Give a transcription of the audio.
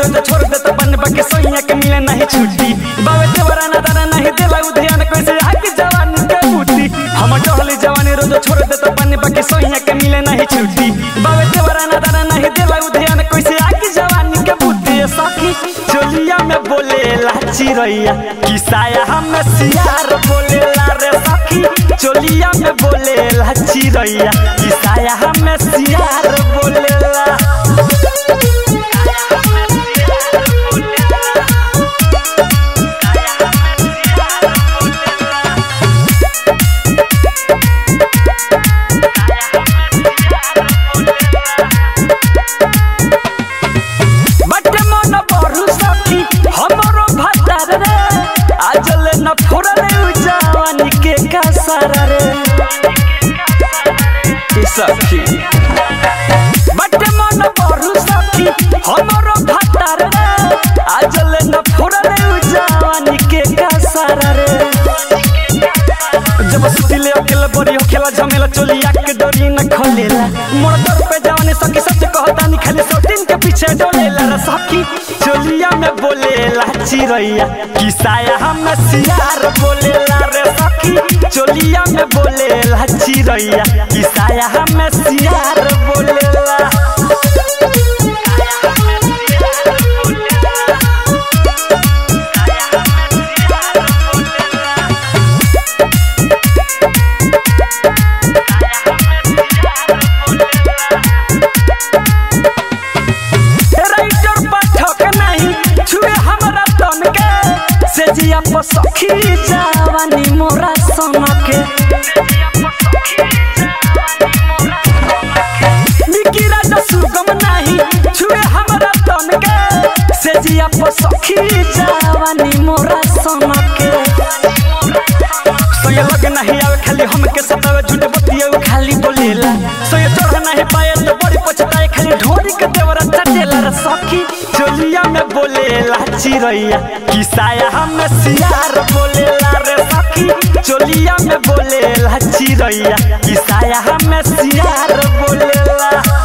रोज छोड़ देता बन बाकी सोइया के मिले नहीं छुट्टी बावे देवरा ना दाना नहीं देला उधयान कैसे आके जवानी के बूटी हम टहली जवानी रोज छोड़ देता बन बाकी सोइया के मिले नहीं छुट्टी बावे देवरा ना दाना नहीं देला उधयान कैसे आके जवानी के बूटी ए सखी चोलिया में बोले लाची रैया किसाया हम सियार बोले ला रे सखी चोलिया में बोले लाची रैया किसाया हम सियार बोले ला बटे मन बरु सखी हमरो भतार रे आजले न फुरले उ जवानी के कसर रे ए सखी बटे मन बरु सखी हमरो भतार रे आजले न फुरले उ जवानी के कसर रे जब सुतिले अकेला बड़ी हो खेला झमेला चोलिया के डोरी न खोलेला मोर दर पे जवानी सखी सच कहता नहीं खाली सौतीन के पीछे डोलेला रे सखी चोलिया में बोलेला चिरैया किसाया हम सियार बोलेला रे सखी चोलिया में बोलेला चिरैया किसाया हम सियार बोलेला राइटर पाठक नहीं छुए हमरा तन के से जिया पर सखी जवानी मोरा सन के निकी राजा सुगम नहीं छुए हमरा तन के से जिया पर सखी जवानी मोरा सन के सोये लगे नहीं आवे खाली हमके सतावे झूठे बतिया उ खाली बोलेला सोये चढ़ नहीं पाए तो बड़ी पछताए खाली ढोरी के देवरा चटेला रे सखी चोलिया में बोलेला चिरैया किसाया हम सियार बोलेला रे सखी चोलिया में बोलेला चिरैया किसाया हम सियार बोलेला